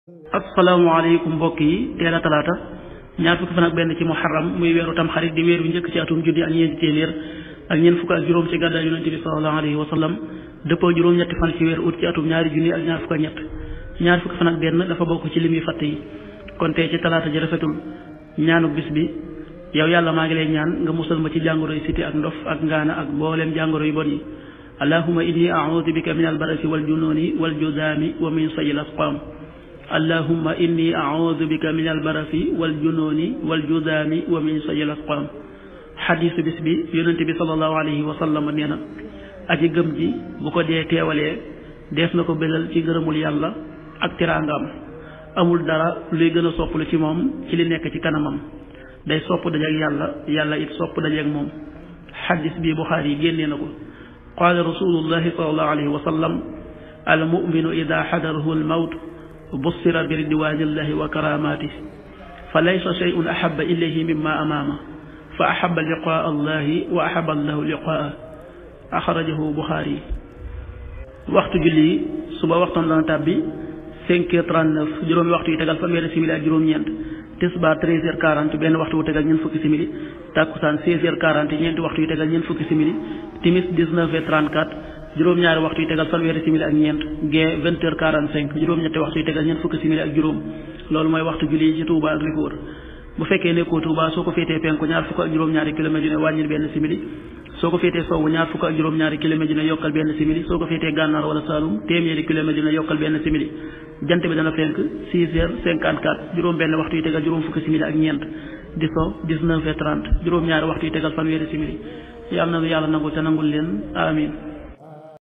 asalaamaaleykum mbokk yi teel a talaata ñaar fukki fan ak benn ci muharram muy weeru tam xarit di weer wi njëkk ci atum junni ak ñeenti téeméer ak ñeent fukk ak juróom ci gàddaay yonente bi sallallahu alayhi wa sallam dëppoo juróom-ñetti fan ci weer ut ci atum ñaari junni ak ñaar fukk ak ñett ñaar fukki fan ak benn dafa bokk ci lim yi fàtte yi kon tey ci talaata ji rafetul ñaanu bis bi yow yàlla maa ngi lay ñaan nga musal ma ci jàngoro yi siti ak ndof ak ngaana ak mbooleem jàngoro yu bon yi allahuma inni audu bika min albarasi wal jununi wal judaami wa min sayil asqaam allahumma inni audu bika min albarasi wal junooni wal judaami wa min sayil asqaam xadiisu bis bi yonente bi salallahu alayhi wa sallam nee na aji gëm ji bu ko dee teewalee dees na ko bégal ci ngërëmul yàlla ak tiraangaam amul dara luy gën a sopplu ci moom ci li nekk ci kanamam day sopp dajeek yàlla yàlla it sopp dajeek moom xadis bi buxaari yi génnee na ko qaala rasulullahi salallahu alayhi wa sallam al muminu ida xadarahu al mawt bussira bi ridwanillahi wa karamati fa laysa shay'un ahaba ilayhi mimma amaama fa ahaba liqaa allahi wa ahaba allahu liqaa axrajahu buxaari waxtu julli yi suba waxtoon dana tàbbi cinq heures trente-neuf juróomi waxtu yi tegal fanweeri simili ak juróom-ñeent tisbaar treize heures quarante benn waxtu wu tegal ñeent fukki simili takkusaan seize heures quarante ñeenti waxtu yi tegal ñeent fukki simili timis dix-neuf heures trente-quatre juróom-ñaari waxtu yi tegal fanweeri simili ak ñeent gee vingt heures quarante-cinq juróom-ñetti waxtu yi tegal ñeent fukki simili ak juróom loolu mooy waxtu julli yi ci Touba ak li ko wër bu fekkee nekkoo Touba soo ko féetee penku ñaar fukk ak juróom-ñaari kilomètres yu ne wàññil benn simili soo ko féetee sowwu ñaar fukk ak juróom-ñaari kilomètres yu ne yokkal benn simili soo ko féetee gànnaar wala Saloum téeméeri kilomètres yu ne yokkal benn simili jant bi dana fenk six heures cinquante quatre juróom benn waxtu yi tegal juróom fukki simili ak ñeent di so dix-neuf heures trente juróom-ñaari waxtu yi tegal fanweeri simili yàlla na nu yàlla nangul te nangul leen amin